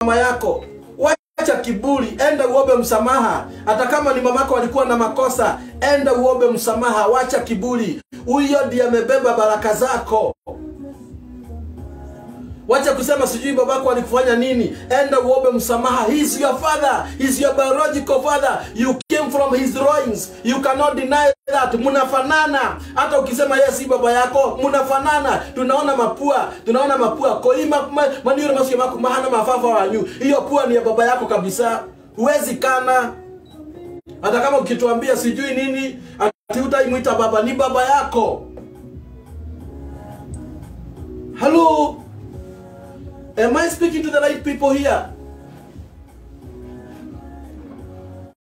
mama yako wacha kiburi enda uombe msamaha hata kama ni mamako walikuwa na makosa enda uombe msamaha wacha kiburi huyo ndiye amebeba baraka zako wacha kusema sijui babako alikufanya nini enda uombe msamaha he is your father he is your biological father you came from his drawings you cannot deny that mnafanana hata ukisema yeye si baba yako mnafanana tunaona mapua tunaona mapua koima ma- maniuro masio mako mahana mafafa wanyu hiyo pua ni ya baba yako kabisa huwezi kana hata kama ukituambia sijui nini ati utaimwita baba ni baba yako hello Am I speaking to the right people here?